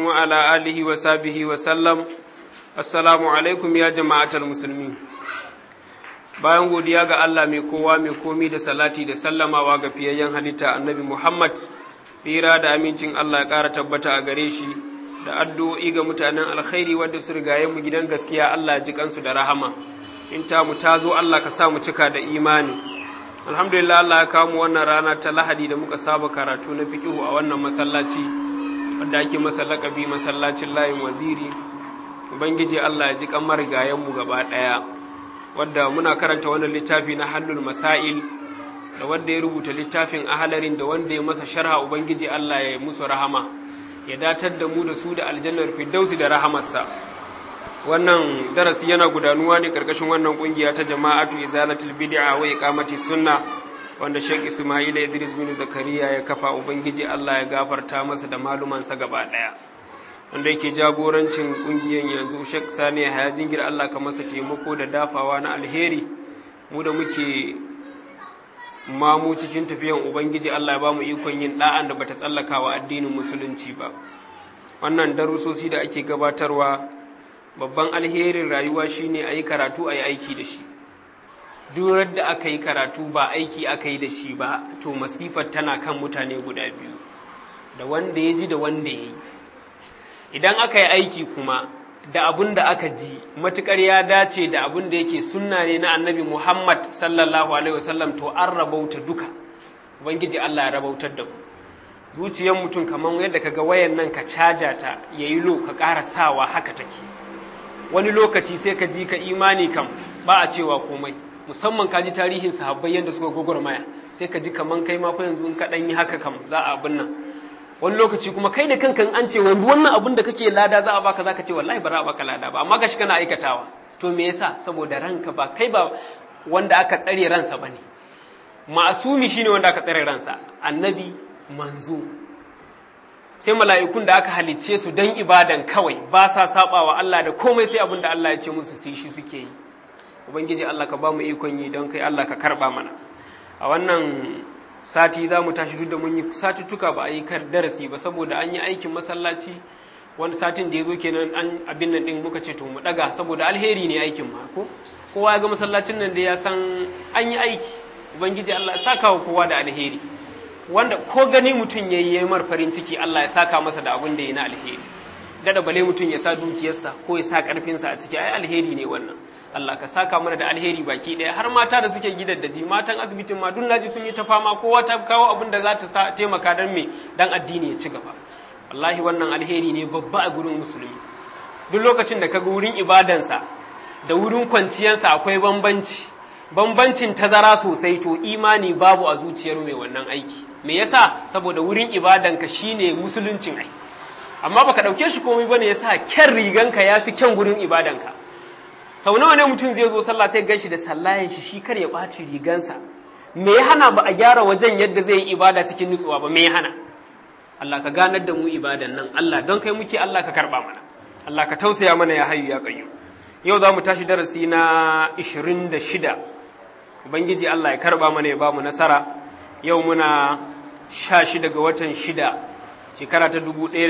وعلى آله وصحبه وسلم السلام عليكم يا جماعة المسلمين bayan godiya ga Allah mai kowa mai komi da salati da sallamawa ga fiyayyen halitta annabi Muhammad tsira da amincin Allah ya ƙara tabbata a gare shi da addu'o'i ga mutanen alkhairi wadda su rigaye mu gidan gaskiya Allah ji kansu da rahama in ta mu ta zo Allah ka sa mu cika da imani alhamdulillah Allah ya kawo mu wannan rana ta lahadi da muka saba karatu na fiqihu a wannan masallaci wanda ake masa laƙabi masallacin layin waziri ubangiji Allah ya ji kan marigayen mu gaba ɗaya wadda muna karanta wannan littafi na hallul masail da wanda ya rubuta littafin ahalarin da wanda ya masa sharha ubangiji Allah ya musu rahama ya datar da mu da su da aljannar firdausi da rahamarsa wannan darasi yana gudanuwa ne karkashin wannan kungiya ta jama'atu izalatul bid'a wa iqamati sunna wanda Sheikh Ismail Idris bin Zakariya ya kafa ubangiji Allah ya gafarta masa da malumansa gaba daya wanda yake jagorancin kungiyan yanzu Sheikh Sani ya jingir Allah ka masa taimako da dafawa na alheri mu da muke mamu cikin tafiyan ubangiji Allah ya ba mu ikon yin da'an da bata tsallaka wa addinin musulunci ba wannan darusosi da ake gabatarwa babban alherin rayuwa shine a yi karatu a yi aiki da shi durar da aka yi karatu ba aiki aka yi da shi ba to masifar tana kan mutane guda biyu da wanda ya ji da wanda ya yi idan aka yi aiki kuma da abun da aka ji matukar ya dace da abun da yake sunna ne na annabi Muhammad sallallahu alaihi wasallam to an rabauta duka ubangiji Allah ya rabautar da ku zuciyar mutum kamar yadda kaga wayan nan ka caja ta yayi lo ka ƙara sawa haka take wani lokaci sai ka ji ka imani kam ba a cewa komai musamman ka ji tarihin sahabbai yadda suka gogormaya sai ka ji kaman kai ma fa yanzu in ka dan yi haka kam za a abin nan wani lokaci kuma kai da kankan an ce wani wannan abin da kake lada za a baka za ka ce wallahi ba za a baka lada ba amma gashi kana aikatawa to me yasa saboda ranka ba kai ba wanda aka tsare ransa bane ma'asumi shine wanda aka tsare ransa annabi manzo sai mala'ikun da aka halicce su don ibadan kawai ba sa sabawa Allah da komai sai abin da Allah ya ce musu su shi suke yi ubangiji Allah ka ba mu ikon yi don kai Allah ka karba mana a wannan sati za mu tashi duk da mun yi satuttuka ba a yi kar darasi ba saboda an yi aikin masallaci wani satin da ya zo kenan an abin nan din muka ce to mu daga saboda alheri ne aikin ma ko kowa ya ga masallacin nan da ya san an yi aiki ubangiji Allah ya saka wa kowa da alheri wanda ko gani mutum ya yi mar farin ciki Allah ya saka masa da abin da ya na alheri dada bale mutum ya sa dukiyarsa ko ya sa karfinsa a ciki ai alheri ne wannan Allah ka saka mana da alheri baki ɗaya har mata da suke gidan da ji matan asibitin ma duk naji sun yi ta fama kowa ta kawo abin da za ta sa taimaka dan me dan addini ya ci gaba wallahi wannan alheri ne babba a gurin musulmi duk lokacin da kaga wurin ibadansa da wurin kwanciyarsa akwai bambanci bambancin tazara sosai to imani babu a zuciyar mai wannan aiki me yasa saboda wurin ibadanka shine musuluncin ai amma baka dauke shi komai bane yasa kyan riganka yafi kyan gurin ibadanka sau nawa ne mutum zai zo sallah sai ganshi da sallayan shi shi kar ya ɓaci rigansa me ya hana ba a gyara wajen yadda zai yi ibada cikin nutsuwa ba me ya hana Allah ka ganar da mu ibadan nan Allah don kai muke Allah ka karba mana Allah ka tausaya mana ya hayu ya qayyu yau za mu tashi darasi na 26 ubangiji Allah ya karba mana ya ba mu nasara yau muna 16 ga watan 6 shekara ta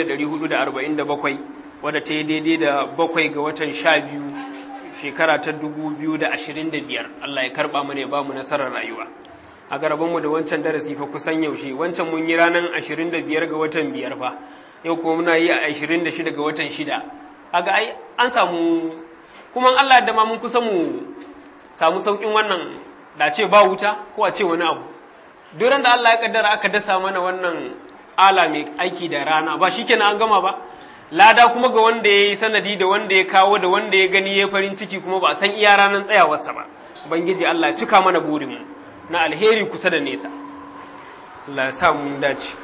1447 wadda ta yi daidai da bakwai ga watan 12 shekara ta 2025 Allah ya karba mana ya ba mu nasarar rayuwa a garabanmu da wancan darasi fa kusan yaushe wancan mun yi ranar 25 ga watan biyar fa yau kuma muna yi a 26 ga watan 6 kaga ai an samu kuma Allah da ma mun kusa mu samu saukin wannan da ce ba wuta ko a ce wani abu duran da Allah ya kaddara aka dasa mana wannan ala mai aiki da rana ba shikenan an gama ba lada kuma ga wanda ya yi sanadi da wanda ya kawo da wanda ya gani ya farin ciki kuma ba a san iya ranar tsayawarsa ba ubangiji Allah ya cika mana burinmu na alheri kusa da nesa Allah ya sa mu dace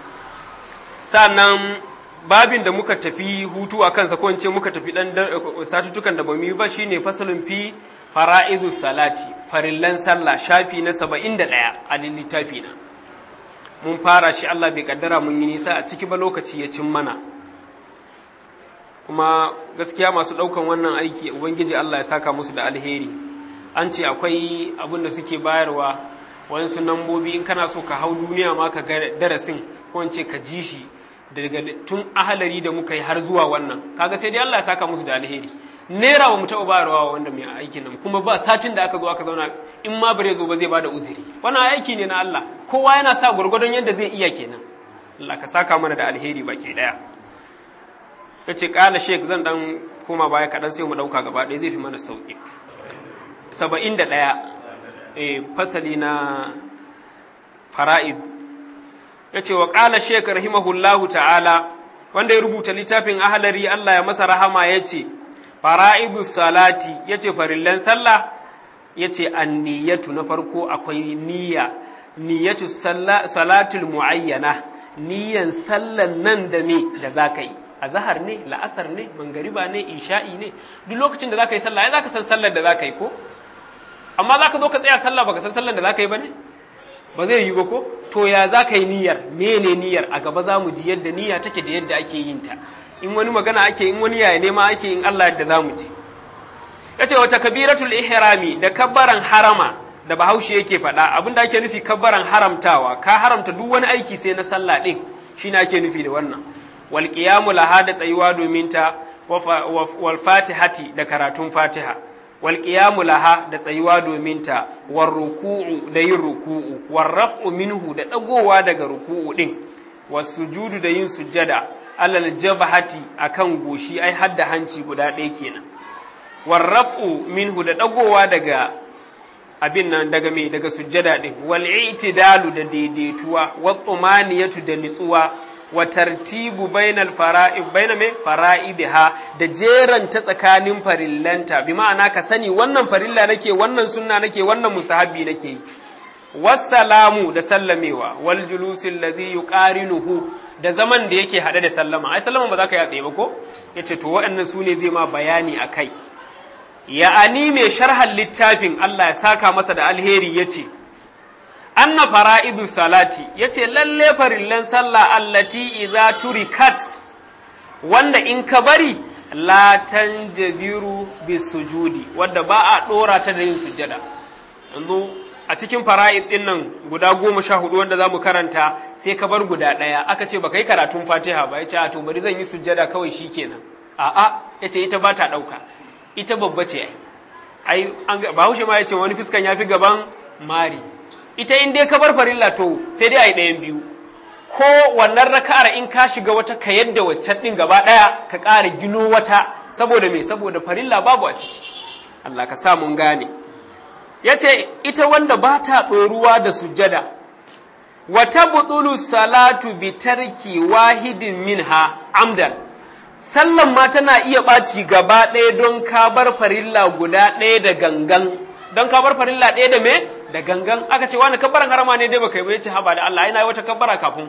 sannan babin da muka tafi hutu a kansa ko ce muka tafi dan satutukan da bamu yi ba shine fasalin fi fara'idu salati farillan sallah shafi na 71 a littafi na mun fara shi Allah bai kaddara mun yi nisa a ciki ba lokaci ya cin mana kuma gaskiya masu ɗaukan wannan aiki ubangiji Allah ya saka musu da alheri an ce akwai abin da suke bayarwa wayansu nambobi in kana so ka hau duniya ma ka ga darasin ko in ce ka ji shi daga tun ahalari da muka yi har zuwa wannan kaga sai dai Allah ya saka musu da alheri naira ba mu taɓa bayarwa wanda mai aikin nan kuma ba satin da aka zo aka zauna in ma bare zo ba zai bada uzuri wannan aiki ne na Allah kowa yana sa gwargwadon yadda zai iya kenan Allah ka saka mana da alheri baki daya yace kala sheik zan dan koma baya kaɗan sai mu ɗauka gaba ɗaya zai fi mana sauƙi saba'in da ɗaya e, fasali na fara'id ya ce wa ƙala sheik rahimahullahu ta'ala wanda ya rubuta littafin ahalari Allah ya masa rahama ya ce fara'idu salati ya ce farillan sallah ya ce an niyyatu na farko akwai niyya niyyatu salatul mu'ayyana niyyan sallan nan da me da za ka yi a zahar ne la'asar ne mangariba ne isha'i ne duk lokacin da za ka yi sallah ya za ka san sallar da za ka yi ko amma za ka zo ka tsaya sallah baka san sallar da za ka yi ba ne ba zai yi ba ko to ya za ka yi niyyar mene niyyar a gaba za mu ji yadda niyya take da yadda ake yin ta in wani magana ake in wani yaya nema ake in Allah yadda za mu ji ya ce wata kabiratul ihrami da kabbaran harama da bahaushe yake faɗa abin da ake nufi kabbaran haramtawa ka haramta duk wani aiki sai na sallah ɗin shi ake nufi da wannan wal qiyamu laha da tsayuwa domin ta wal fatihati da karatun fatiha wal qiyamu laha da tsayuwa domin ta war ruku'u da yin ruku'u war raf'u minhu da dagowa daga ruku'u din was sujudu da yin sujjada alal jabhati akan goshi ai hadda hanci guda ɗaya kenan war raf'u minhu da dagowa daga abin nan daga me daga sujjada din wal i'tidalu da daidaituwa wat tumaniyatu da nitsuwa wa tartibu bainal fara'id baina me fara'idiha da jeranta tsakanin farillanta bi ma'ana ka sani wannan farilla nake wannan sunna nake wannan mustahabbi nake wassalamu da sallamewa wal julusil ladzi yuqarinuhu da zaman da yake hade da sallama ai sallama ba za ka yi tsaye ba ko yace to waɗannan su ne zai ma bayani akai ya'ani mai sharhan littafin Allah ya saka masa da alheri yace anna fara'idu salati yace lalle farillan sallah allati iza turikat wanda in ka bari la tanjabiru bisujudi wanda ba a dora ta da yin sujjada yanzu a cikin fara'id din nan guda goma sha hudu wanda za mu karanta sai ka bar guda ɗaya aka ce baka yi karatun fatiha ba ya ce a to bari zan yi sujjada kawai shi kenan a'a ya ce ita ba ta ɗauka ita babba ce ai bahaushe ma ya ce wani fiskan ya fi gaban mari ita in dai ka bar farilla to sai dai a yi ɗayan biyu ko wannan raka'ar in ka shiga wata ka yadda waccan ɗin gaba ɗaya ka ƙara gino wata saboda me saboda farilla babu a ciki Allah ka sa mun gane ya ce ita wanda ba ta ɗoruwa da sujjada wata butulu salatu bi tarki wahidin minha amdan sallan ma tana iya ɓaci gaba ɗaya don ka bar farilla guda ɗaya da gangan don ka bar farilla ɗaya da me da gangan aka ce wani kabbaran harama ne dai baka yi ba yace haba da Allah yana wata kabbara kafin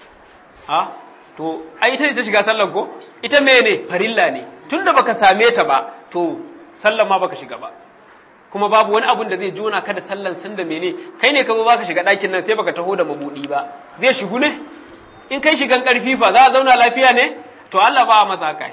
ha to ai ita ce ta shiga sallan ko ita me ne farilla ne tunda baka same ta ba to sallan ma baka shiga ba kuma babu wani abun da zai jona ka da sallan sun da mene kai ne ka zo baka shiga ɗakin nan sai baka taho da mabudi ba zai shigu ne in kai shigan ƙarfi fa za a zauna lafiya ne to Allah ba masa haka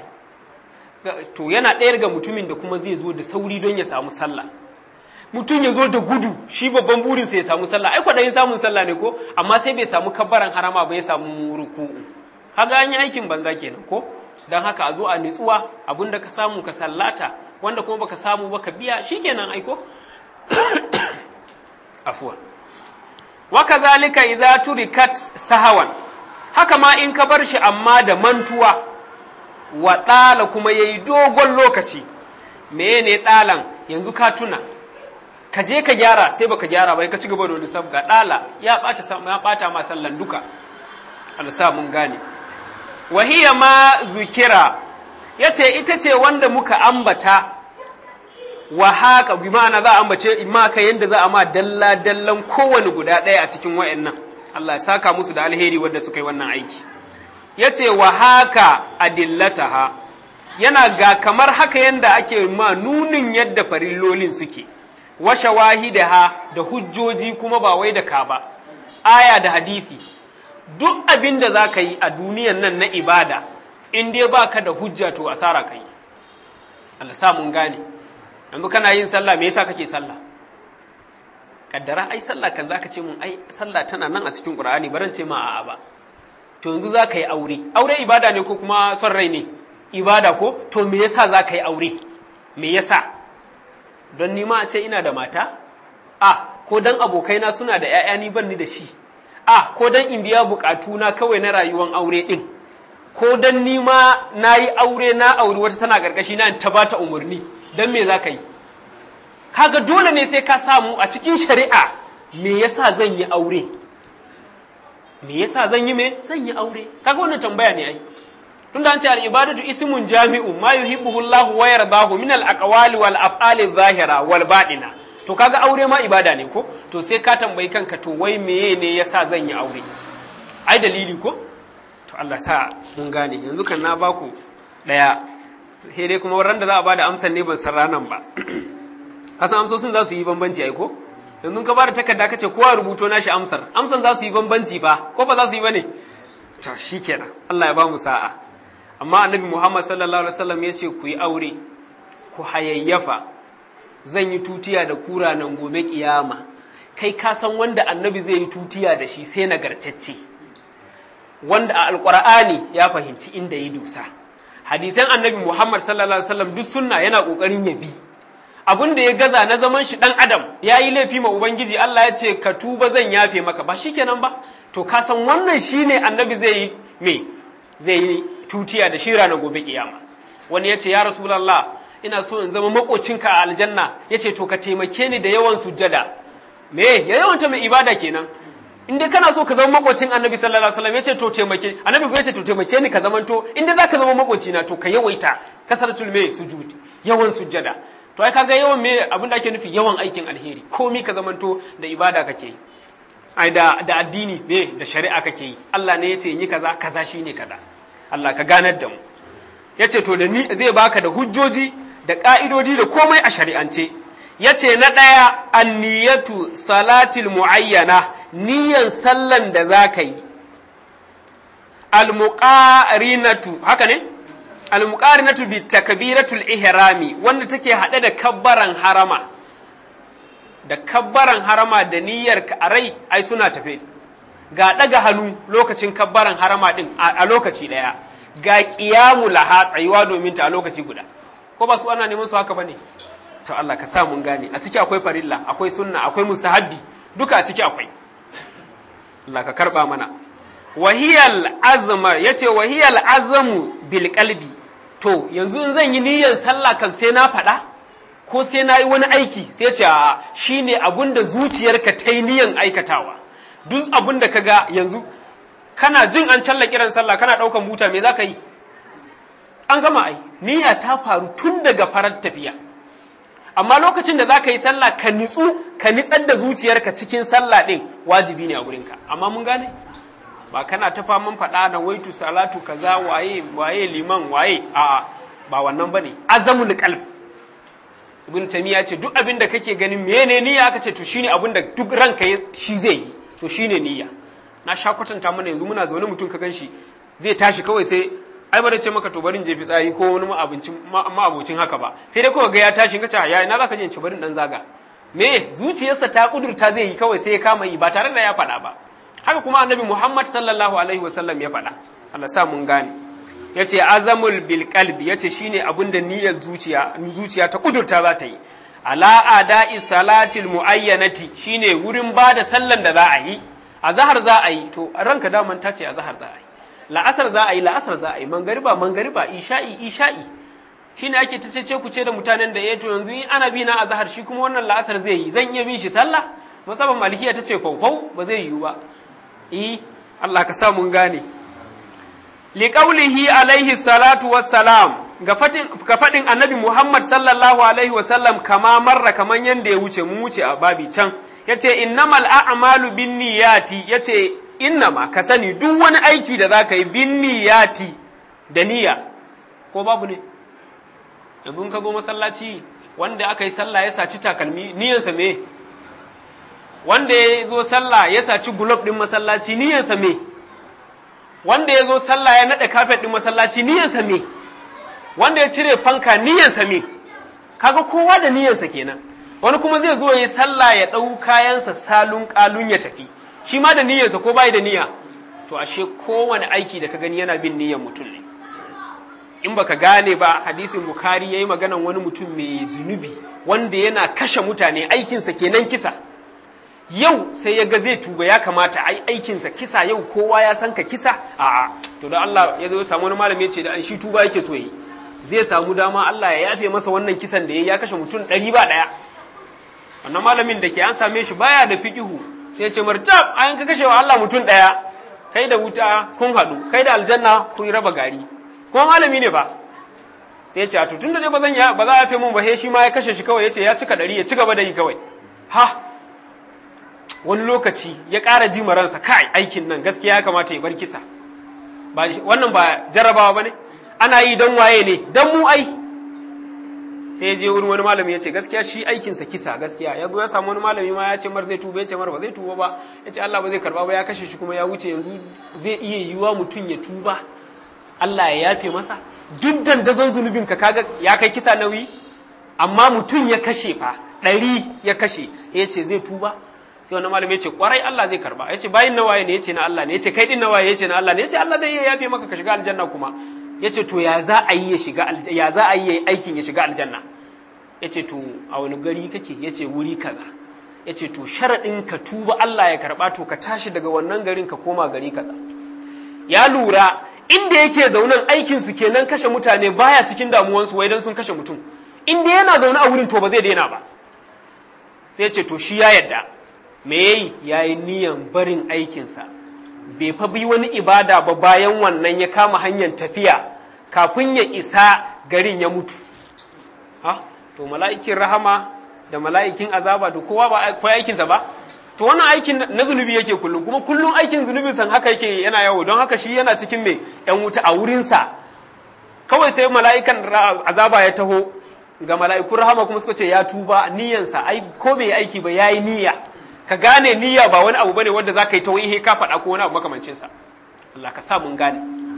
to yana ɗaya ga mutumin da kuma zai zo da sauri don ya samu sallah mutum ya zo da gudu shi babban burinsa ya samu sallah ai kwaɗayin samun sallah ne ko amma sai bai samu kabbaran harama ba ya samu ruku'u kaga an yi aikin banza kenan ko don haka a zo a nutsuwa abinda ka samu ka sallata wanda kuma baka samu ba ka biya shikenan aiko afwan wa kazalika idza turikat sahawan haka ma in ka bar shi amma da mantuwa wa ɗala kuma yayi dogon lokaci mene ɗalan yanzu ka tuna ka je ka gyara sai baka gyara ba ka ci gaba da wani sabga ɗala ya ɓata ya ɓata ma sallan duka Allah sa mun gane wahiya ma zukira yace ita ce wanda muka ambata wa haka bi ma'ana za a ambace ma ka yanda za a ma dalla dallan kowane guda ɗaya a cikin wayannan Allah ya saka musu da alheri wanda suka yi wannan aiki yace wa haka adillataha yana ga kamar haka yanda ake ma nunin yadda farillolin suke wa shawahidaha da hujjoji kuma ba wai da ka ba aya da hadisi duk abin da za ka yi a duniyan nan na ibada in dai ba ka da hujja to asara ka yi Allah sa mun gane yanzu kana yin sallah me yasa kake sallah kaddara ai sallah kan zaka ce mun ai sallah tana nan a cikin qur'ani baran ce ma a'a ba to yanzu za ka yi aure aure ibada ne ko kuma son rai ne ibada ko to me yasa za ka yi aure me yasa don nima a ce ina da mata a ko dan abokaina suna da 'ya'ya ni ban ni da shi a ko dan in biya bukatuna kawai na rayuwan aure din ko dan nima na yi aure na auri wata tana karkashi na ta bata umarni don me za ka yi kaga dole ne sai ka samu a cikin shari'a me yasa zan yi aure me yasa zan yi me zan yi aure kaga wannan tambaya ne ai tunda an ce al ibadatu ismun jami'u ma yuhibbuhu Allah wa yardahu min al aqwali wal af'ali zahira wal batina to kaga aure ma ibada ne ko to sai ka tambayi kanka to wai meye ne yasa zan yi aure ai dalili ko to Allah sa mun gane yanzu kan na baku daya sai dai kuma ran da za a bada amsan ne ban san ranan ba kasan amsosin za su yi bambanci ai ko yanzu ka bada takarda kace kowa rubuto nashi amsar amsan za su yi bambanci fa ko ba za su yi bane to shikenan Allah ya ba mu sa'a amma annabi Muhammad sallallahu alaihi wasallam ya ce ku yi aure ku hayayyafa zan yi tutiya da kura nan gobe kiyama kai ka san wanda annabi zai yi tutiya da shi sai nagartacce wanda a alqur'ani ya fahimci inda yi dusa hadisan annabi Muhammad sallallahu alaihi wasallam duk sunna yana kokarin ya bi abin da ya gaza na zaman shi dan adam ya yi laifi ma ubangiji Allah ya ce ka tuba zan yafe maka ba shikenan ba to ka san wannan shine annabi zai yi me zai yi tutiya da shira na gobe kiyama wani ya ce ya rasulallah ina so in zama makocinka a aljanna ya ce to ka taimake ni da yawan sujjada me ya yawanta mai ibada kenan in dai kana so ka zama makocin annabi sallallahu alaihi wasallam ya ce to taimake annabi ya ce to taimake ni ka zamanto in dai zaka zama makoci na to ka yawaita kasaratul me sujud yawan sujjada to ai kaga yawan me abin da ake nufi yawan aikin alheri komi ka zamanto da ibada kake yi ai da da addini me da shari'a kake yi Allah ne ya ce yi kaza kaza shine kaza Allah ka ganar da mu ya ce to da ni zai baka da hujjoji da ƙa'idodi da komai a shari'ance ya ce na ɗaya anniyatu salatil mu'ayyana niyan sallan da za ka yi almuqarinatu haka ne almuqarinatu bi takbiratul ihrami wanda take haɗe da kabbaran harama da kabbaran harama da niyyar ka a rai ai suna tafe ga ɗaga hannu lokacin kabbaran harama ɗin a lokaci ɗaya ga ƙiyamu laha tsayuwa domin ta a lokaci guda ko ba su ana neman su haka ba ne to Allah ka sa mun gane a ciki akwai farilla akwai sunna akwai mustahabbi duka a ciki akwai Allah ka karba mana wahiyal azma yace wahiyal azmu bil qalbi to yanzu in zan yi niyyar sallah kan sai na faɗa ko sai na yi wani aiki sai ce a shine abun da zuciyarka ta yi niyyar aikatawa duk abun da ka ga yanzu kana jin an challa kiran sallah kana ɗaukan buta me za ka yi an gama ai niyya ta faru tun daga farar tafiya amma lokacin da za ka yi sallah ka nitsu ka nitsar da zuciyarka cikin sallah ɗin wajibi ne a wurinka amma mun gane ba kana ta faman faɗa na waitu salatu kaza waye waye liman waye a ba wannan bane azamul qalb ibn tamiya ce duk abin da kake ganin mene niyya aka ce to shine abin da duk ranka shi zai yi to shine niyya na sha kwatanta mana yanzu muna zaune mutum ka ganshi zai tashi kawai sai ai ba da ce maka to barin je fitsari ko wani ma'abincin ma'abocin haka ba sai dai kawai ga ya tashi ka ce ya na zaka je ci barin dan zaga me zuciyarsa ta kudurta zai yi kawai sai ya kama yi ba tare da ya faɗa ba haka kuma annabi Muhammad sallallahu alaihi wasallam ya faɗa Allah sa mun gane yace azamul bil qalbi yace shine abin da niyyar zuciya zuciya ta kudurta za ta yi ala ada'i salatil muayyanati shine wurin bada sallan da za a yi azhar za a yi to ranka daman ta ce azhar za a yi la'asar za a yi la'asar za a yi mangariba mangariba isha'i isha'i shine ake ta ce ku ce da mutanen da ya to yanzu in ana bi na azhar shi kuma wannan la'asar zai yi zan iya bin shi sallah musamman malikiya ta ce kwaukau ba zai yiwu ba eh Allah ka sa mun gane liqaulihi alaihi salatu wassalam ga fatin ga fadin annabi Muhammad sallallahu alaihi wasallam kama marra kaman yanda ya wuce mun wuce a babi can yace innamal a'malu binniyati yace innama ka sani duk wani aiki da zaka yi binniyati da niyya ko babu ne yanzu ka zo masallaci wanda aka yi sallah ya saci takalmi niyyarsa me wanda ya zo sallah ya saci gulob ɗin masallaci niyyarsa me wanda ya zo sallah ya naɗa kafet ɗin masallaci niyyarsa me wanda ya cire fanka niyyarsa me kaga kowa da niyyarsa kenan wani kuma zai zo ya sallah ya ɗau kayansa salun ƙalun ya tafi shi ma da niyyarsa ko bai da niyya to ashe kowane aiki da ka gani yana bin niyyar mutum ne in baka gane ba hadisin bukari yayi maganan wani mutum mai zunubi wanda yana kashe mutane aikinsa kenan kisa yau sai ya ga zai tuba ya kamata ai aikinsa kisa yau kowa ya san ka kisa a'a to da Allah ya zo ya samu wani malami ya ce da an shi tuba yake so yi zai samu dama Allah ya yafe masa wannan kisan da ya kashe mutum ɗari ba ɗaya wannan malamin da ke an same shi baya da fiqihu sai ya ce martab an ka kashe wa Allah mutum ɗaya kai da wuta kun haɗu kai da aljanna kun raba gari kuma malami ne ba sai ya ce a tun da dai ba zan ya ba za a yafe mun ba he shi ma ya kashe shi kawai ya ce ya cika ɗari ya ci gaba da yi kawai ha wani lokaci ya ƙara ji ransa kai aikin nan gaskiya ya kamata ya bar kisa ba wannan ba jarrabawa ba ne ana yi don waye ne don mu ai sai ya je wurin wani malami ya ce gaskiya shi aikinsa kisa gaskiya ya zo ya samu wani malami ma ya ce mar zai tuba ya ce mar ba zai tuba ba ya ce Allah ba zai karba ba ya kashe shi kuma ya wuce yanzu zai iya yiwuwa mutum ya tuba Allah ya yafe masa duk dandazon zunubin ka kaga ya kai kisa nauyi amma mutum ya kashe fa ɗari ya kashe ya ce zai tuba sai wani malami ya ce kwarai Allah zai karba ya ce bayin nawaye ne ya ce na Allah ne ya ce kai din nawaye ya ce na Allah ne ya ce Allah zai iya yafe maka ka shiga aljanna kuma ya ce to ya za a yi ya shiga ya za a yi aikin ya shiga aljanna ya ce to a wani gari kake ya ce wuri kaza ya ce to sharaɗin ka tuba Allah ya karɓa to ka tashi daga wannan garin ka koma gari kaza ya lura inda yake zaunen aikin su kenan kashe mutane baya cikin damuwansu wai dan sun kashe mutum inda yana zaune a wurin to ba zai daina ba sai ya ce to shi ya yadda me yayi yayi niyan barin aikinsa bai fa bi wani ibada ba bayan wannan ya kama hanyar tafiya kafin ya isa garin ya mutu ha to mala'ikin rahama da mala'ikin azaba da kowa ba koyi aikinsa ba to wannan aikin na zunubi yake kullum kuma kullum aikin zunubin san haka yake yana yawo don haka shi yana cikin mai yan wuta a wurinsa kawai sai mala'ikan azaba ya taho ga mala'ikun rahama kuma suka ce ya tuba niyansa ai ko bai aiki ba yayi niyya ka gane niyya ba wani abu bane wanda zaka yi ta wai ka faɗa ko wani abu makamancin sa Allah ka sa mun gane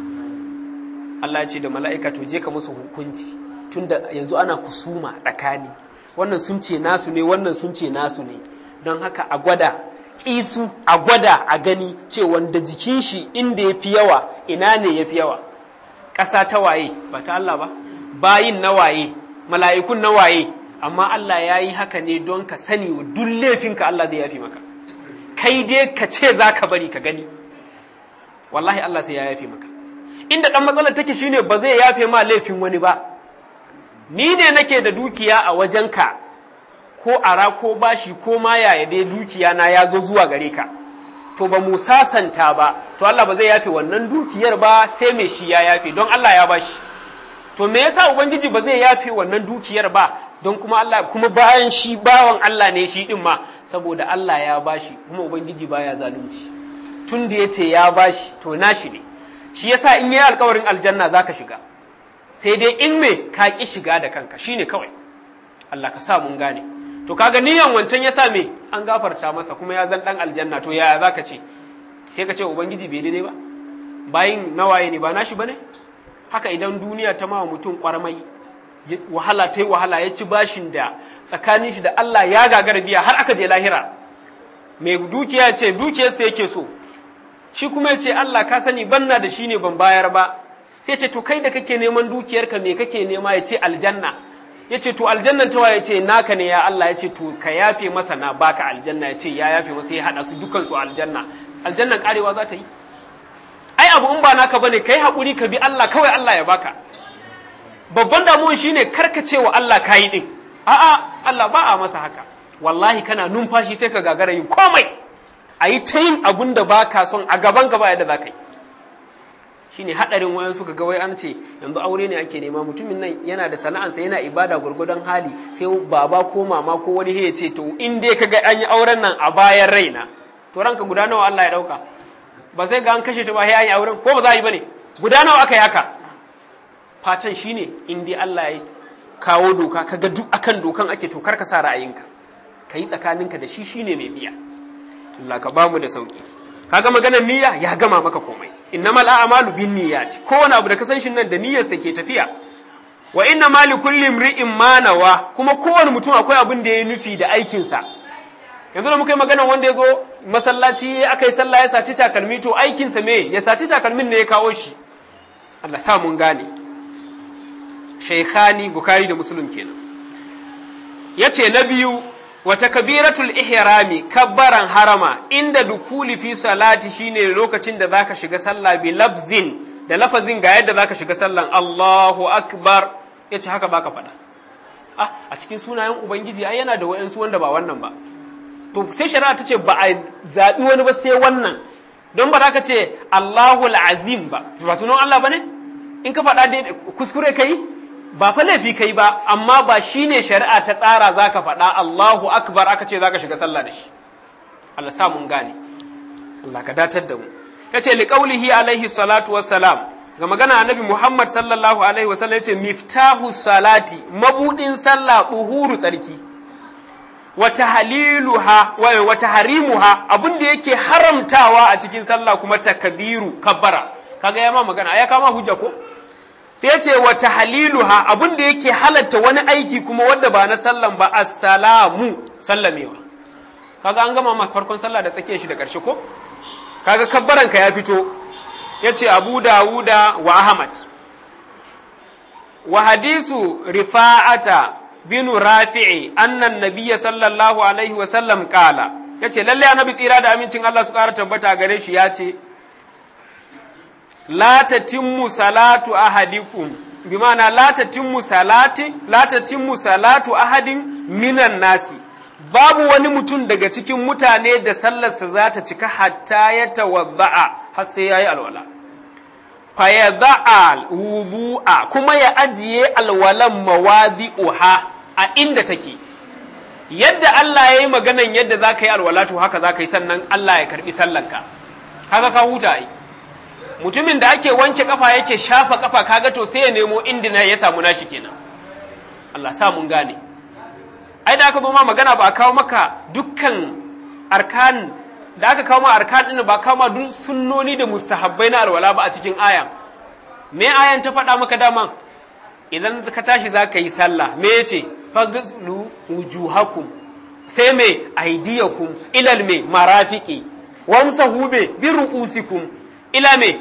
Allah ya ce da mala'ika to je ka musu hukunci tunda yanzu ana kusuma tsakani wannan sun ce nasu ne wannan sun ce nasu ne don haka a gwada kisu a gwada a gani ce wanda jikin shi inda ya fi yawa ina ne ya fi yawa ƙasa ta waye ba ta Allah ba bayin na waye mala'ikun na waye amma Allah ya yi haka ne don ka sani wa duk laifinka Allah zai yafi maka kai dai ka ce za ka bari ka gani wallahi Allah sai ya yafi maka inda ɗan matsalar take shine ba zai yafe ma laifin wani ba ni ne nake da dukiya a wajenka ko ara ko bashi ko ma yaya dai dukiya na ya zo zuwa gare ka to ba mu sasanta ba to Allah ba zai yafe wannan dukiyar ba sai mai shi ya yafe don Allah ya bashi to me yasa ubangiji ba zai yafe wannan dukiyar ba don kuma Allah kuma bayan shi bawan Allah ne shi din ma saboda Allah ya bashi kuma ubangiji baya zalunci tun da yace ya bashi to nashi ne shi yasa in yayi alkawarin aljanna zaka shiga sai dai in me ka ki shiga da kanka shine kawai Allah ka sa mun gane to kaga niyan wancan yasa me an gafarta masa kuma ya zan dan aljanna to yaya zaka ce sai ka ce ubangiji bai daidai ba bayin nawaye ne ba nashi bane haka idan duniya ta mawa mutum kwarmai wahala ta yi wahala ya ci bashin da tsakanin shi da Allah ya gagara biya har aka je lahira mai dukiya ce dukiyarsa yake so shi kuma ya ce Allah ka sani banna da shi ne ban bayar ba sai ce to kai da kake neman dukiyarka me kake nema ya ce aljanna ya ce to aljannan tawa ya ce naka ne ya Allah ya ce to ka yafe masa na baka aljanna ya ce ya yafe masa ya haɗa su dukansu aljanna aljannan karewa za ta yi ai abu in ba naka bane kai haƙuri ka bi Allah kawai Allah ya baka babban damuwan shine karkace wa Allah kayi din a'a Allah ba a masa haka wallahi kana numfashi sai ka gagara yin komai a yi ta yin abun da ba ka son a gaban gaba yadda za ka yi shine haɗarin wayan suka ga wai an ce yanzu aure ne ake nema mutumin nan yana da sana'ansa yana ibada gwargwadon hali sai baba ko mama ko wani ya ce to in dai ka ga an yi auren nan a bayan raina to ranka guda nawa Allah ya ɗauka ba sai ga an kashe ta ba sai an yi auren ko ba za a yi bane guda nawa aka yi haka fatan shine in dai Allah ya kawo doka kaga duk akan dokan ake to kar ka sa ra'ayinka ka yi tsakaninka da shi shine mai biya Allah ka bamu da sauki kaga maganar niyya ya gama maka komai innamal a'malu binniyati kowane abu da ka san shi nan da niyyarsa ke tafiya wa inna ma li kulli imri'in ma nawa kuma kowane mutum akwai abin da ya nufi da aikinsa yanzu da muka yi magana wanda ya zo masallaci aka yi sallah ya saci takalmi to aikinsa me ya saci takalmin ne ya kawo shi Allah sa mun gane shaykhani bukari da muslim kenan yace na biyu wata kabiratul ihrami kabbaran harama inda dukuli fi salati shine lokacin da zaka shiga sallah bi lafzin da lafazin ga yadda zaka shiga sallan Allahu akbar yace haka baka faɗa ah a cikin sunayen ubangiji ai yana da wayansu wanda ba wannan ba to sai shari'a ta ce ba a zaɓi wani ba sai wannan don ba za ka ce Allahu azim ba ba sunan Allah ba ne in ka faɗa dai kuskure kai ba fa laifi kai ba amma ba shine shari'a ta tsara za ka faɗa Allahu akbar aka ce za ka shiga sallah da shi Allah sa mun gane Allah ka datar da mu yace liqaulihi alaihi salatu wassalam ga magana annabi Muhammad sallallahu alaihi wasallam yace miftahu salati mabudin sallah buhuru tsarki wata haliluha wata harimuha abin da yake haramtawa a cikin sallah kuma takbiru kabbara kaga ya ma magana ya kama hujja ko sai ya ce wata haliluha abin da yake halatta wani aiki kuma wanda ba na sallan ba assalamu sallamewa kaga an gama ma farkon sallah da tsakiyar shi da ƙarshe ko kaga kabbaran ka ya fito ya ce abu dawuda wa ahmad wa hadisu rifa'ata binu rafi'i annan nabiyya sallallahu alaihi wa sallam kala yace lalle annabi tsira da amincin Allah su ƙara tabbata gare shi yace la tatimmu salatu ahadikum bi ma'ana la tatimmu salati la tatimmu salatu ahadin minan nasi babu wani mutum daga cikin mutane da sallarsa za ta cika hatta ya tawadda'a har sai yayi alwala fa yada'a wudu'a kuma ya ajiye alwalan mawadi'uha a inda take yadda Allah ya yi maganan yadda za ka yi alwalatu haka za ka yi sannan Allah ya karbi sallanka haka ka huta ai mutumin da ake wanke kafa yake shafa kafa kaga to sai ya nemo inda ya samu nashi kenan Allah sa mun gane ai da aka zo ma magana ba a kawo maka dukkan arkan da aka kawo ma arkan din ba kawo ma duk sunnoni da mustahabbai na alwala ba a cikin ayan me ayan ta faɗa maka dama idan ka tashi za ka yi sallah me yace faghslu wujuhakum sai me aydiyakum ilal me marafiqi wamsahu be bi ru'usikum ila me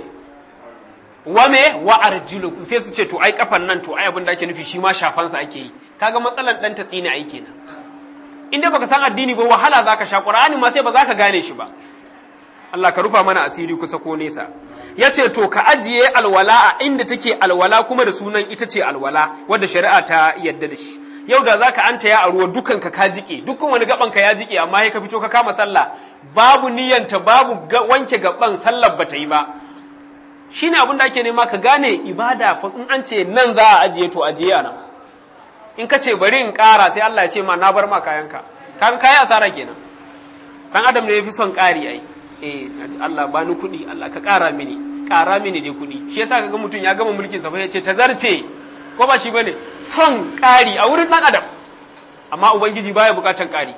wa me wa arjulukum sai su ce to ai kafan nan to ai abin da ake nufi shi ma shafan sa ake yi kaga matsalan dan ta tsine ai kenan inda baka san addini ba wahala zaka sha qur'ani ma sai ba zaka gane shi ba Allah ka rufa mana asiri kusa ko nesa yace to ka ajiye alwala a inda take alwala kuma da sunan ita ce alwala wadda shari'a ta yadda da shi yau da zaka anta ya a ruwa dukan ka ka jike dukkan wani gaban ka ya jike amma sai ka fito ka kama sallah babu niyyanta babu wanke gaban sallar bata yi ba shine abin da ake nema ka gane ibada fa in an ce nan za a ajiye to ajiye a nan in ka ce bari in ƙara sai Allah ya ce ma na bar ma kayanka kan kayi asara kenan dan adam ne yafi son ƙari ai eh Allah ba ni kuɗi Allah ka ƙara mini ƙara mini dai kuɗi shi yasa kaga mutum ya gama mulkin sa fa ya ce tazarce ko ba shi bane son ƙari a wurin dan adam amma ubangiji baya buƙatan ƙari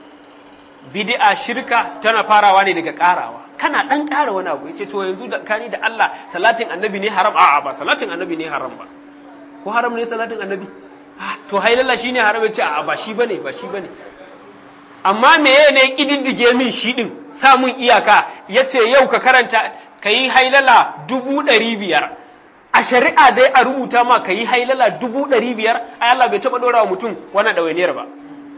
bid'a shirka tana farawa ne daga ƙarawa kana dan ƙara wani abu yace to yanzu da kani da Allah salatin annabi ne haram a'a ba salatin annabi ne haram ba ko haram ne salatin annabi to hailalla shine haram yace a'a ba shi bane ba shi bane amma meye ne kididdige min shi din sa mun iyaka yace yau ka karanta kayi hailala dubu ɗari biyar a shari'a dai a rubuta ma kayi hailala dubu ɗari biyar ai Allah bai taɓa ɗora wa mutum wannan ɗawainiyar ba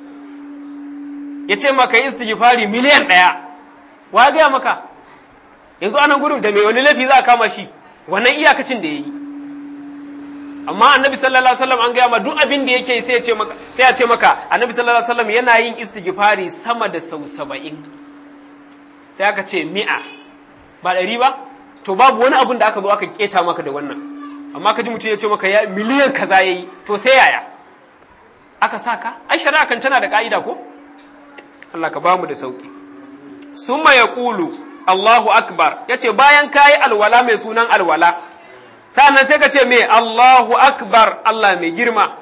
ya ce maka yi istighfari miliyan ɗaya wa gaya maka yanzu anan gudun da mai wani laifi za a kama shi wannan iyakacin da ya yi amma annabi sallallahu alaihi wasallam an gaya ma duk abin da yake sai ya ce maka sai ya ce maka annabi sallallahu alaihi wasallam yana yin istighfari sama da sau saba'in sai aka ce mi'a ba ɗari ba to babu wani abin da aka zo aka keta maka da wannan amma ka ji mutum ya ce maka ya miliyan kaza yayi to sai yaya aka saka ai shari'a kan tana da ka'ida ko Allah ka bamu da sauki summa yaqulu Allahu akbar yace bayan kayi alwala mai sunan alwala sannan sai ka ce me Allahu akbar Allah mai girma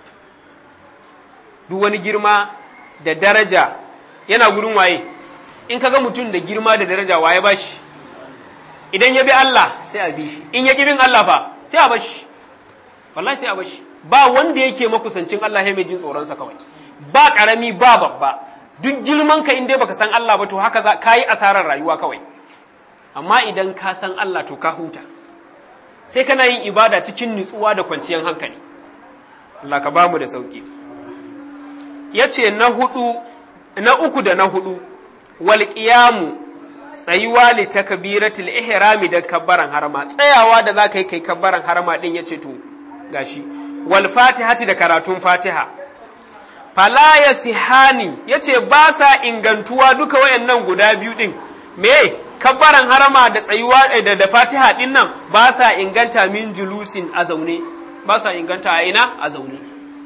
duk wani girma da daraja yana gurin waye in kaga mutum da girma da daraja waye bashi idan ya bi Allah sai a bi shi in ya bin Allah fa sai a bashi wallahi sai a bashi ba wanda yake makusancin Allah ya mai jin tsoronsa kawai ba karami ba babba duk girman ka in dai baka san Allah ba to haka za ka yi asarar rayuwa kawai amma idan ka san Allah to ka huta sai kana yin ibada cikin nutsuwa da kwanciyar hankali Allah ka bamu da sauki yace na hudu na uku da na hudu wal qiyamu tsayuwa li takbiratul ihrami da kabbaran harama tsayawa da zaka yi kai kabbaran harama din yace to gashi wal fatihati da karatun fatiha fala yasihani yace ba sa ingantuwa duka wayannan guda biyu din me kabbaran harama da tsayuwa da, da fatiha din nan ba sa inganta min julusin a zaune ba sa inganta a ina a zaune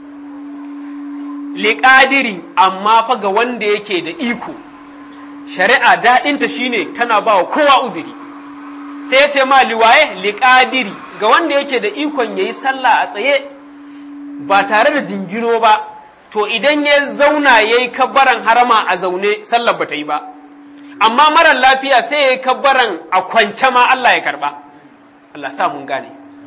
liƙadiri amma fa ga wanda yake da iko shari'a daɗinta shine tana ba wa kowa uzuri sai ya ce ma liwaye liƙadiri ga wanda yake da ikon ya yi sallah a tsaye ba tare da jingino ba to idan ya zauna ya yi kabbaran harama a zaune sallar ba ta yi ba amma marar lafiya sai ya yi kabbaran a kwance ma Allah ya karba Allah sa mun gane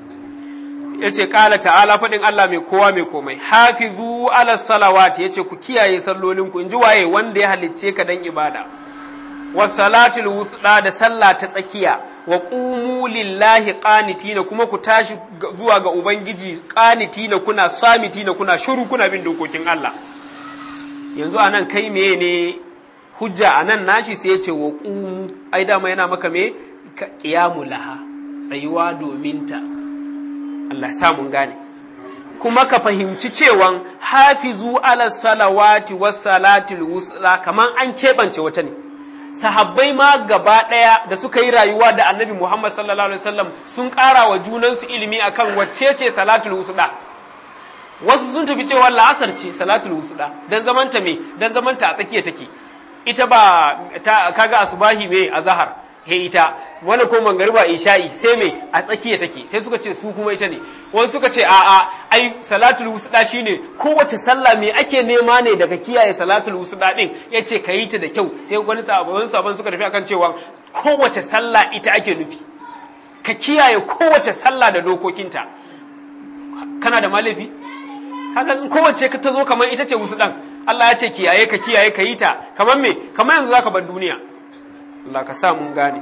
ya ce ƙala ta'ala faɗin Allah mai kowa mai komai hafizu ala salawati ya ce ku kiyaye sallolinku in ji waye wanda ya halicce ka dan ibada wa salatul wusda da sallah ta tsakiya wa qumu lillahi qanitina kuma ku tashi zuwa ga ubangiji qanitina kuna samitina kuna shiru kuna bin dokokin Allah yanzu anan kai meye ne hujja anan nashi sai ya ce wa qumu ai dama yana maka me qiyamu laha tsayuwa domin ta Allah sa mun gane kuma ka fahimci cewan hafizu ala salawati was salatil wusla kaman an keɓance wata ne sahabbai ma gaba ɗaya da suka yi rayuwa da annabi Muhammad sallallahu alaihi wasallam sun ƙara wa junansu ilimi akan wacce ce salatul wusda wasu sun tafi cewa la'asar ce salatul wusda dan zamanta me dan zamanta a tsakiya take ita ba ta kaga asubahi me azhar he ita wani ko mangariba isha'i sai me a tsakiya take sai suka ce su kuma ita ne wasu suka ce a'a ai salatul wusda shine kowace sallah me ake nema ne daga kiyaye salatul wusda din yace ka yi ta da kyau sai wani sabon sabon suka tafi akan cewa kowace sallah ita ake nufi ka kiyaye kowace sallah da dokokinta kana da malafi haka kowace ka ta zo kamar ita ce wusdan Allah ya ce kiyaye ka kiyaye ka yi ta kamar me kamar yanzu zaka bar duniya Allah ka sa mun gane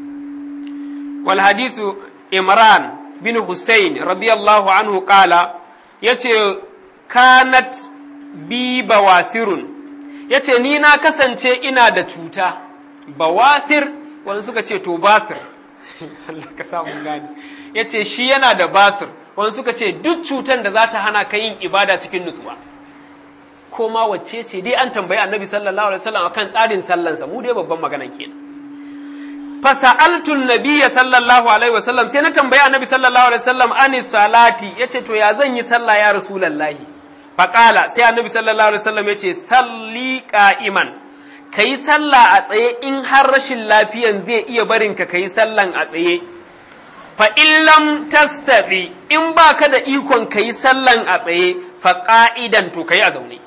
wal hadisu imran bin Hussein radiyallahu anhu kala yace kanat bi bawasirun yace ni na kasance ina da cuta bawasir wani suka ce to basir Allah ka sa mun gane yace shi yana da basir wani suka ce duk cutan da za ta hana ka yin ibada cikin nutsuwa ko ma wacce ce dai an tambayi annabi sallallahu alaihi wasallam akan tsarin sallansa mu dai babban magana kenan fasa'altu nabiyya sallallahu alaihi wasallam sai na tambaya annabi sallallahu alaihi wasallam ani salati yace to ya zan yi sallah ya rasulullahi faqala sai annabi sallallahu alaihi wasallam yace salli qa'iman kai sallah a tsaye in har rashin lafiyan zai iya barin ka kai sallan a tsaye fa in lam tastabi in baka da ikon kai sallan a tsaye fa qa'idan to kai a zaune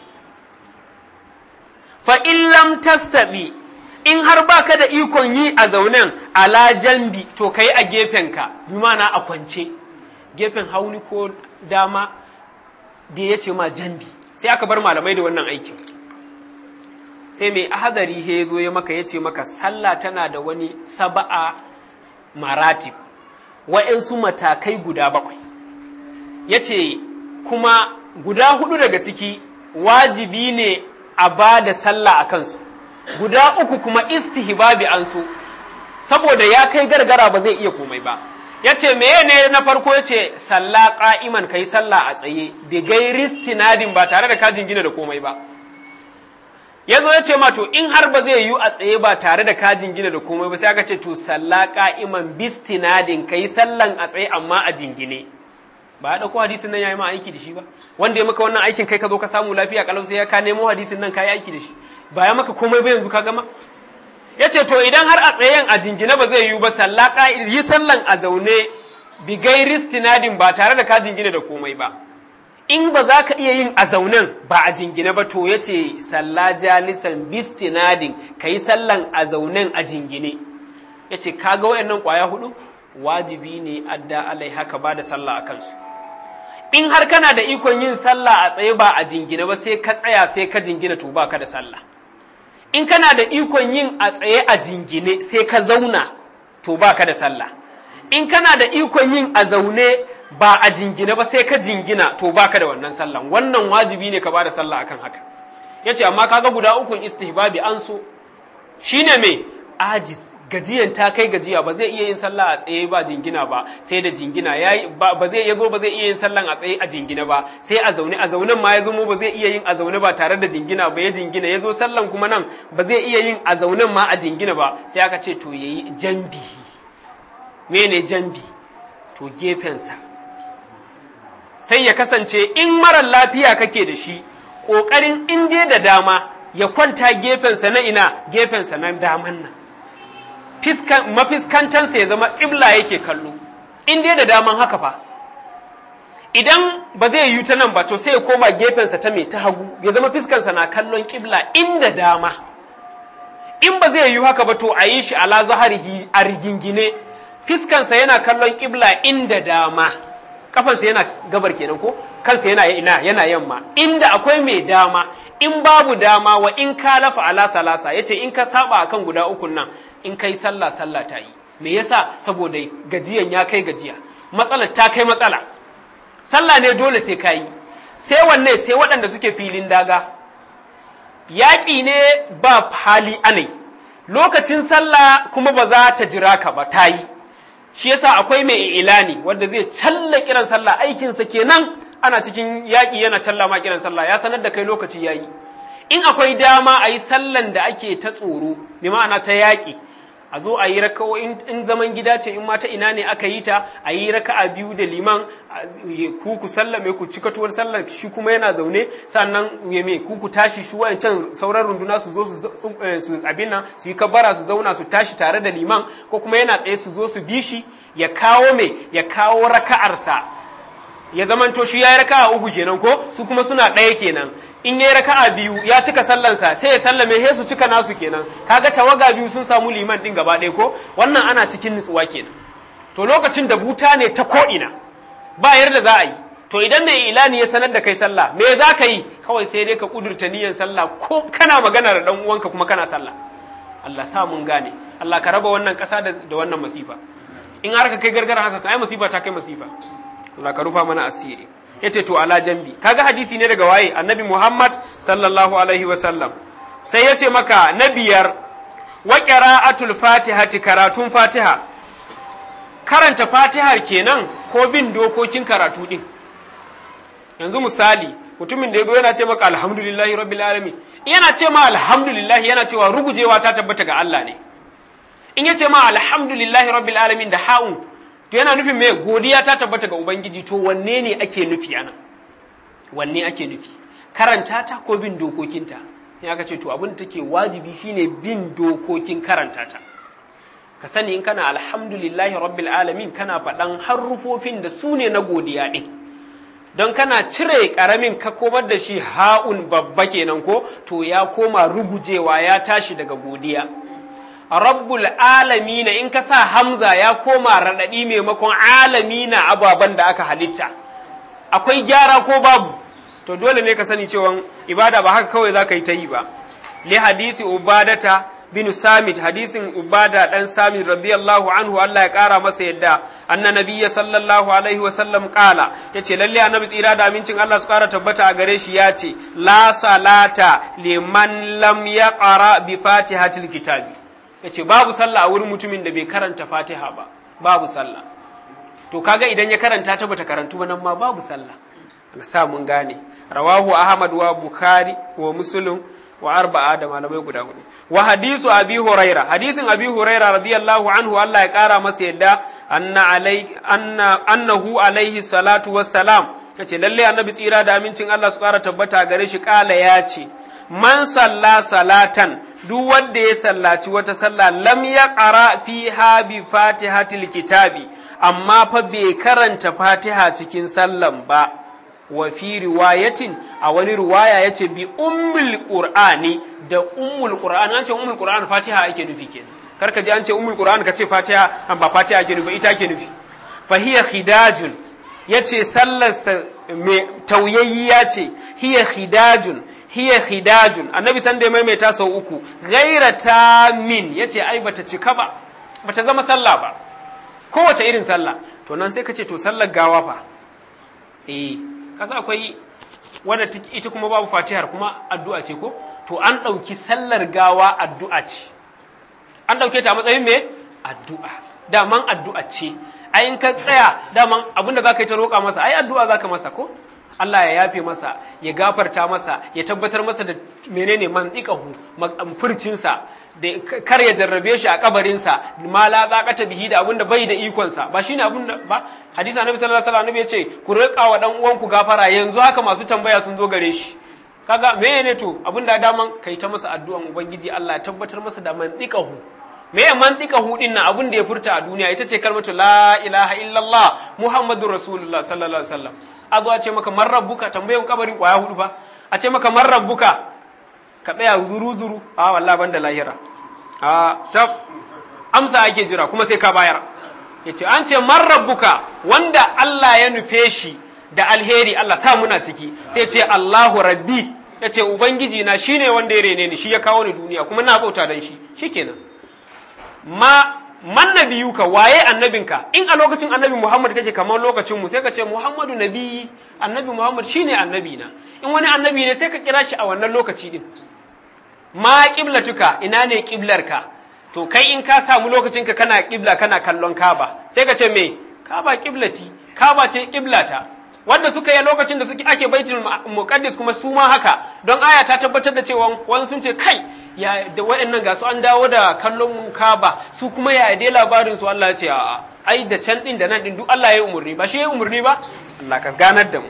fa in lam tastabi in har baka da ikon yi a zaunen ala jambi to kai a gefenka bi mana a kwance gefen hauni ko dama da ya ce ma jambi sai aka bar malamai da wannan aikin sai mai ahadari he zo ya maka ya ce maka sallah tana da wani saba'a maratib wa'yansu matakai guda bakwai ya ce kuma guda hudu daga ciki wajibi ne a ba da sallah a kansu guda uku kuma istihbabi an so saboda ya kai gargara ba zai iya komai ba ya ce meye ne na farko ya ce sallah ƙa'iman kai sallah a tsaye bi gairi stinadin ba tare da kajin gina da komai ba ya zo ya ce ma to in har ba zai yiwu a tsaye ba tare da kajin gina da komai ba sai aka ce to sallah ƙa'iman bistinadin kai sallan a tsaye amma a jingine ba ya ɗauko hadisin nan ya yi ma aiki da shi ba wanda ya maka wannan aikin kai ka zo ka samu lafiya kalau sai ya ka nemo hadisin nan ka yi aiki da shi ba ya maka komai ba yanzu ka gama ya ce to idan har a tsayen a jingine ba zai yiwu ba sallah yi sallan a zaune bi gairi stinadin ba tare da ka jingine da komai ba in ba za ka iya yin a zaunen ba a jingine ba to ya ce sallah jalisan bistinadin ka yi sallan a zaunen a jingine ya ce ka ga waɗannan ƙwaya hudu wajibi ne adda alai haka ba da sallah a kansu in har kana da ikon yin sallah a tsaye ba a jingine ba sai ka tsaya sai ka jingina to ba ka da sallah in kana da ikon yin a tsaye a jingine sai ka zauna to baka da sallah in kana da ikon yin a zaune ba a jingine ba sai ka jingina to baka da wannan sallan wannan wajibi ne ka bada sallah akan haka yace amma kaga guda ukun istihbabi an so shine me ajis gajiyan ta kai gajiya ba zai iya yin sallah a tsaye ba jingina ba sai da jingina yayi ba zai yago ba zai iya yin sallan a tsaye a jingina ba sai a zaune a zaunen ma ya zamo ba zai iya yin a zaune ba tare da jingina ba ya jingina ya zo sallan kuma nan ba zai iya yin a zaunen ma a jingina ba sai aka ce to yayi jambi mene jambi to gefensa sai ya kasance in marar lafiya kake da shi ƙoƙarin in dai da dama ya kwanta gefensa na ina gefensa na daman nan mafiskantansa ya zama ƙibla yake kallo in dai da daman haka fa idan ba zai yi ta nan ba to sai ya koma gefensa ta mai ta hagu ya zama fiskansa na kallon ƙibla inda dama in ba zai yi haka ba to a yi shi ala zaharihi a rigingine fiskansa yana kallon ƙibla inda dama kafansa yana gabar kenan ko kansa yana ina yana yamma inda akwai mai dama in babu dama wa in ka lafa ala salasa yace in ka saba akan guda ukun nan in kai sallah sallah ta yi me yasa saboda gajiyan ya kai gajiya matsalar ta kai matsala sallah ne dole sai ka yi sai wanne sai waɗanda suke filin daga yaƙi ne ba hali anai lokacin sallah kuma ba za ta jira ka ba ta yi shi yasa akwai mai ilani wanda zai challa kiran sallah aikinsa kenan ana cikin yaƙi yana challa ma kiran sallah ya sanar da kai lokaci yayi in akwai dama a yi sallan da ake ta tsoro bi ma'ana ta yaƙi a zo a yi rakawo in zaman gida ce in mata ina ne aka yi ta a yi raka'a biyu da liman ku ku sallame ku cika tuwar sallar shi kuma yana zaune sannan ya me ku ku tashi shi wayancan sauran runduna su zo su abin nan su yi kabbara su zauna su tashi tare da liman ko kuma yana tsaye su zo su bi shi ya kawo me ya kawo raka'arsa ya zamanto shi ya yi raka'a uku kenan ko su kuma suna ɗaya kenan in ya yi raka'a biyu ya cika sallansa sai ya sallame sai su cika nasu kenan kaga tawaga biyu sun samu liman ɗin gaba ɗaya ko wannan ana cikin nutsuwa kenan to lokacin da buta ne ta ko'ina ba yarda za a yi to idan mai ilani ya sanar da kai sallah me za ka yi kawai sai dai ka kudurta niyyar sallah ko kana magana da dan uwanka kuma kana sallah Allah sa mun gane Allah ka raba wannan ƙasa da wannan masifa in har ka kai gargara haka kai masifa ta kai masifa Allah ka rufa mana asiri yace to ala jambi kaga hadisi ne daga waye annabi Muhammad sallallahu alaihi wa sallam sai yace maka na biyar wa qira'atul fatihati karatun fatiha karanta fatihar kenan ko bin dokokin karatu din yanzu misali mutumin da yago yana ce maka alhamdulillahi rabbil alamin yana ce ma alhamdulillahi yana cewa rugujewa ta tabbata ga Allah ne in yace ma alhamdulillahi rabbil alamin da ha'un to yana nufin me godiya ta tabbata ga ubangiji to wanne ne ake nufi anan wanne ake nufi karanta ta ko bin dokokinta in aka ce to abin da take wajibi shine bin dokokin karanta ta ka sani in kana alhamdulillahi rabbil alamin kana faɗan harufofin da su ne na godiya ɗin don kana cire ƙaramin ka komar da shi ha'un babba kenan ko to ya koma rugujewa ya tashi daga godiya rabbul alamina in ka sa hamza ya koma raɗaɗi maimakon alamina ababen da aka halitta akwai gyara ko babu to dole ne ka sani cewa ibada ba haka kawai za ka yi ta yi ba li hadisi ubadata bin Samit hadisin Ubada dan Samit radiyallahu anhu Allah ya kara masa yadda anna nabiyya sallallahu alaihi wasallam kala yace lalle annabi tsira da amincin Allah su kara tabbata a gare shi yace la salata liman lam yaqra bi fatihatil kitabi yace babu sallah a wurin mutumin da bai karanta Fatiha ba babu sallah to kaga idan ya karanta ta bata karantu ba nan ma babu sallah Allah sa mun gane rawahu Ahmad wa Bukhari wa Muslim wa arba'a da malamai guda hudu wa hadisu abi huraira hadisin abi huraira radiyallahu anhu Allah ya kara masa yadda anna alai anna annahu alaihi salatu wassalam yace lalle annabi tsira da amincin Allah su kara tabbata gare shi kala ya ce man salla salatan duk wanda ya sallaci wata sallah lam ya qara fiha bi fatihatil kitabi amma fa bai karanta fatiha cikin sallan ba wa fi riwayatin a wani riwaya yace bi ummul qur'ani da ummul qur'ani an ce ummul qur'ani fatiha ake nufi kenan karka ji an ce ummul qur'ani ka ce fatiha an ba fatiha ake nufi ita ake nufi fa hiya khidajun yace sallar me tauyayyiya ce hiya khidajun hiya khidajun annabi san da ya maimaita sau uku ghaira tamin yace ai bata cika ba bata zama sallah ba kowace irin sallah to nan sai ka ce to sallar gawa fa eh kasa akwai wadda ita kuma babu fatihar kuma addu'a ce ko to an ɗauki sallar gawa addu'a ce an ɗauke ta a matsayin me addu'a daman addu'a ce ai in ka tsaya daman abinda za ka yi ta roƙa masa ai addu'a za ka masa ko Allah ya yafe masa ya gafarta masa ya tabbatar masa da menene mantiqahu furcinsa da kar ya jarrabe shi a kabarinsa ma la zaqata bihi da abinda bai da ikonsa ba shine abinda ba hadisi annabi sallallahu alaihi wasallam ya ce ku riƙa wa dan uwanku gafara yanzu haka masu tambaya sun zo gare shi kaga me ne to abinda daman kai ta masa addu'an ubangiji Allah ya tabbatar masa da mantiqahu me ya mantiqahu din nan abin da ya furta a duniya ita ce kalmatu la ilaha illallah muhammadur rasulullah sallallahu alaihi wasallam a zo a ce maka man rabbuka tambayan kabarin kwaya hudu fa a ce maka man rabbuka ka tsaya zuru zuru a wallahi banda lahira a tab amsa ake jira kuma sai ka bayar yace an ce man rabbuka wanda Allah ya nufe shi da alheri Allah sa muna ciki sai ce Allahu rabbi yace ubangiji na shine wanda ya rene ni shi ya kawo ni duniya kuma na bauta dan shi shikenan ma man nabiyuka waye annabinka in a lokacin annabi Muhammad kake kamar lokacin mu sai ka ce Muhammadu nabiyi annabi Muhammad shine annabi na in wani annabi ne sai ka kira shi a wannan lokaci din ma qiblatuka ina ne qiblarka to kai in ka samu lokacin ka kana qibla kana kallon Kaaba sai ka ce me Kaaba qiblati Kaaba ce qiblata wanda suka yi lokacin da suke ake baitul muqaddis kuma su ma haka don aya ta tabbatar da cewa wani sun ce kai ya da waɗannan ga su an dawo da kallon mu kaba su kuma ya dai labarin su Allah ya ce a'a ai da can din da nan din duk Allah ya yi umurni ba shi ya yi umurni ba Allah ka ganar da mu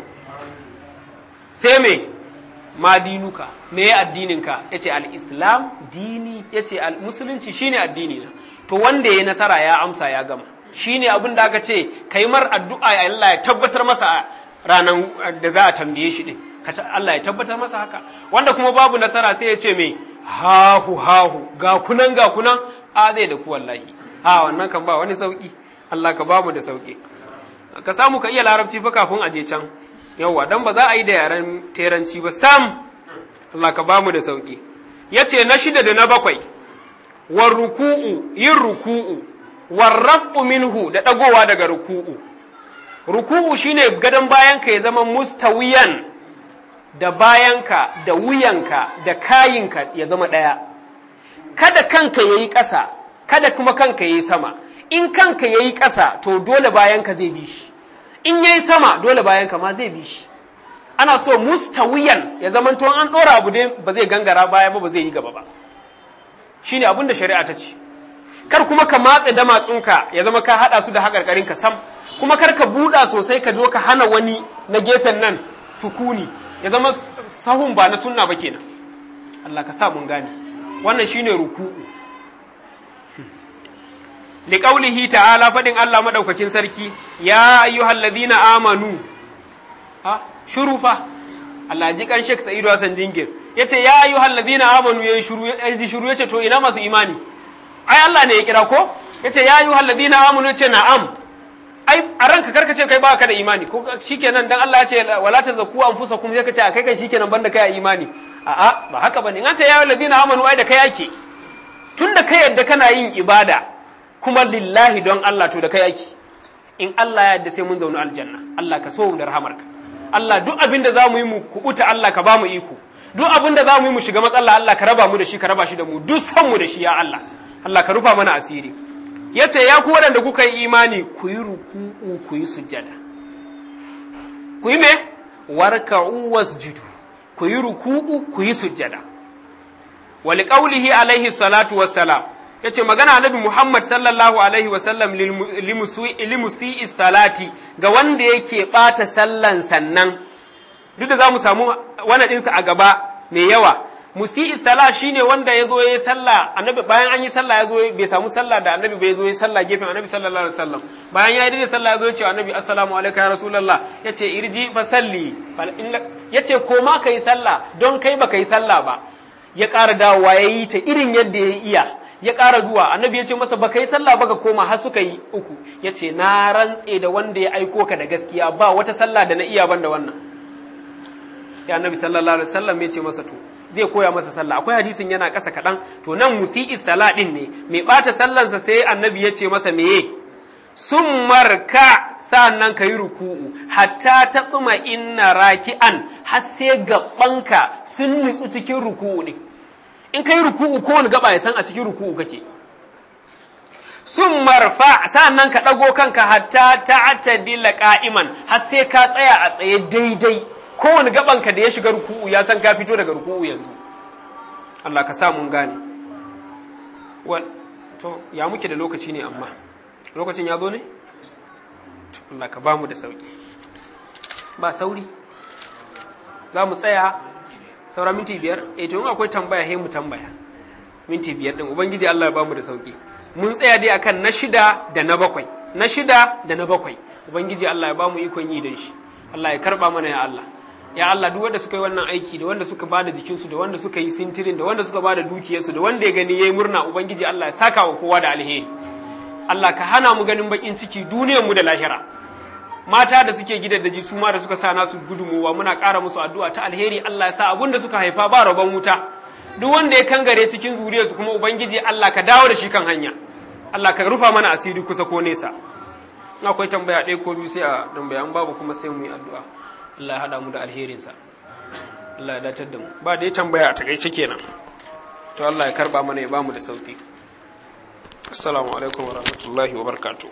sai me ma dinuka me ya addinin ka yace al-islam dini yace al-musulunci shine addini na to wanda ya nasara ya amsa ya gama shine abin da aka ce kai mar addu'a ya Allah ya tabbatar masa ranan da za a tambaye shi din Allah ya tabbatar masa haka wanda kuma babu nasara sai ya ce me hahu hahu ga kunan ga kunan a zai da ku wallahi ha wannan kan ba wani sauki Allah ka bamu da sauki ka samu ka iya larabci fa kafin a je can yawwa dan ba za a yi da yaren teranci ba sam Allah ka bamu da sauki yace na shida da na bakwai war ruku'u yin ruku'u war raf'u minhu da dagowa daga ruku'u ruku'u shine gadon bayan ka ya zama mustawiyan da bayanka da wuyanka da kayinka ya zama ɗaya kada kanka ya yi ƙasa kada kuma kanka ya yi sama in kanka ya yi ƙasa to dole bayanka zai bi shi in ya yi sama dole bayanka ma zai bi shi ana so mustawiyan ya zama to an ɗora abu dai ba zai gangara baya ba ba zai yi gaba ba shine abin da shari'a ta ce kar kuma ka matse damatsunka ya zama ka haɗa su da haƙarƙarinka sam kuma kar ka buɗa sosai ka zo ka hana wani na gefen nan sukuni ya zama sahun ba na sunna ba kenan Allah ka sa mun gane wannan shine ruku'u liqaulihi ta'ala fadin Allah madaukakin sarki ya ayyuhal ladina amanu ha shuru fa Allah ji kan Sheikh Sa'idu Hassan Jingir yace ya ayyuhal ladina amanu yayi shuru yayi shuru yace to ina masu imani ai Allah ne ya kira ko yace ya ayyuhal ladina amanu yace na'am ai a ranka karka ce kai ba ka da imani ko shikenan dan Allah ya ce wala tazakku anfusakum sai ka ce a kai kan shikenan banda kai a imani a'a ba haka bane in an ce ya ladina amanu ai da kai ake tunda kai yadda kana yin ibada kuma lillahi don Allah to da kai ake in Allah ya yadda sai mun zauna aljanna Allah ka so mu da rahamarka Allah duk abin da za mu yi mu kubuta Allah ka ba mu iko duk abin da za mu yi mu shiga matsala Allah ka raba mu da shi ka raba shi da mu duk san mu da shi ya Allah Allah ka rufa mana asiri ya ce ya ku waɗanda kuka yi imani ku yi ruku'u ku yi sujjada ku yi me warka'u wasjudu ku yi ruku'u ku yi sujjada wali qaulihi alaihi salatu wassalam yace magana annabi Muhammad sallallahu alaihi wasallam limusi'i salati ga wanda yake bata sallan sannan duk da zamu samu wannan ɗinsa a gaba mai yawa musi'i sala shine wanda ya zo ya yi sallah annabi bayan an yi sallah ya zo bai samu sallah da annabi bai zo ya sallah gefen annabi sallallahu alaihi wasallam bayan ya yi da sallah ya zo ya ce annabi assalamu alaikum ya rasulullah ya ce irji fa salli ya ce ko ma ka yi sallah don kai baka yi sallah ba ya ƙara dawowa ya yi ta irin yadda ya iya ya ƙara zuwa annabi ya ce masa baka yi sallah baka koma har suka yi uku ya ce na rantse da wanda ya aiko ka da gaskiya ba wata sallah da na iya ban da wannan sai annabi sallallahu alaihi wasallam ya ce masa to zai koya masa sallah akwai hadisin yana ƙasa kaɗan to nan musi'i sala ɗin ne mai ɓata sallansa sai annabi ya ce masa meye sun marka sa'annan ka yi ruku'u hatta ta tsuma inna raki'an har sai gabanka sun nutsu cikin ruku'u ne in ka yi ruku'u kowane gaba ya san a cikin ruku'u kake sun marfa sa'annan ka ɗago kanka hatta ta'tadila qa'iman har sai ka tsaya a tsaye daidai kowane gabanka da ya shiga ruku'u ya san ka fito daga ruku'u yanzu Allah ka sa mun gane to ya muke da lokaci ne amma lokacin ya zo ne Allah ka ba mu da sauki ba sauri za mu tsaya saura minti biyar eh to in akwai tambaya he mu tambaya minti biyar din ubangiji Allah ya ba mu da sauki mun tsaya dai akan na shida da na bakwai na shida da na bakwai ubangiji Allah ya ba mu ikon yi dan shi Allah ya karba mana ya Allah ya Allah duk wanda suka yi wannan aiki da wanda suka bada jikinsu da wanda suka yi sintirin da wanda suka bada dukiyarsu da wanda ya gani yayi murna ubangiji Allah ya saka wa kowa da alheri Allah ka hana mu ganin bakin ciki duniyar mu da lahira mata da suke gidaddaji su ma da suka sa nasu gudunmuwa muna ƙara musu addu'a ta alheri Allah ya sa abun da suka haifa ba rabon wuta duk wanda ya kangare cikin zuriyarsu kuma ubangiji Allah ka dawo da shi kan hanya Allah ka rufa mana asiri kusa ko nesa in akwai tambaya ɗaya ko biyu sai a tambaya an babu kuma sai mu yi addu'a Allah ya haɗa mu da alherinsa Allah ya datar da mu ba dai tambaya a takaice kenan to Allah ya karba mana ya ba mu da sauki assalamu alaikum wa rahmatullahi wa barakatuh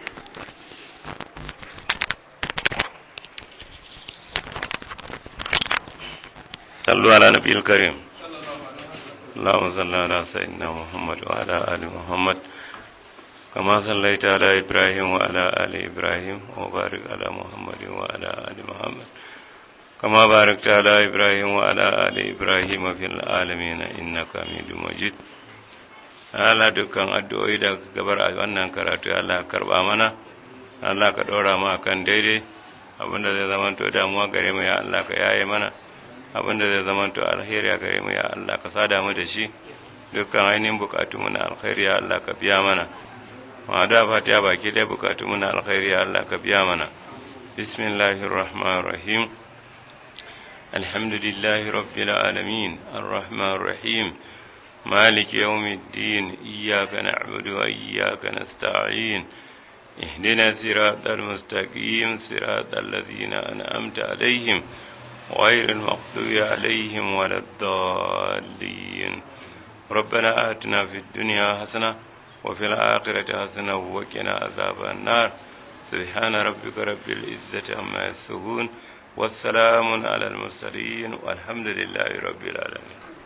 صلوا على نبي الكريم اللهم صل على سيدنا محمد وعلى آل محمد كما صليت على إبراهيم وعلى آل إبراهيم وبارك على محمد وعلى آل محمد كما باركت على إبراهيم وعلى آل إبراهيم في العالمين إنك حميد مجيد Allah dukkan addu'o'i da gabar a wannan karatu Allah karba mana Allah ka ɗora mu akan daidai abinda zai zama to damuwa gare mu ya Allah ka yaye mana abinda zai zama to alheri a gare mu ya Allah ka sada mu da shi dukkan ainihin bukatu mu na alheri ya Allah ka biya mana ma da fatiha baki dai bukatu mu na alheri ya Allah ka biya mana bismillahir rahmanir rahim alhamdulillahi rabbil alamin arrahmanir rahim مالك يوم الدين إياك نعبد وإياك نستعين اهدنا الصراط المستقيم صراط الذين أنعمت عليهم غير المغضوب عليهم ولا الضالين ربنا آتنا في الدنيا حسنة وفي الآخرة حسنة وقنا عذاب النار سبحان ربك رب العزة عما يصفون والسلام على المرسلين والحمد لله رب العالمين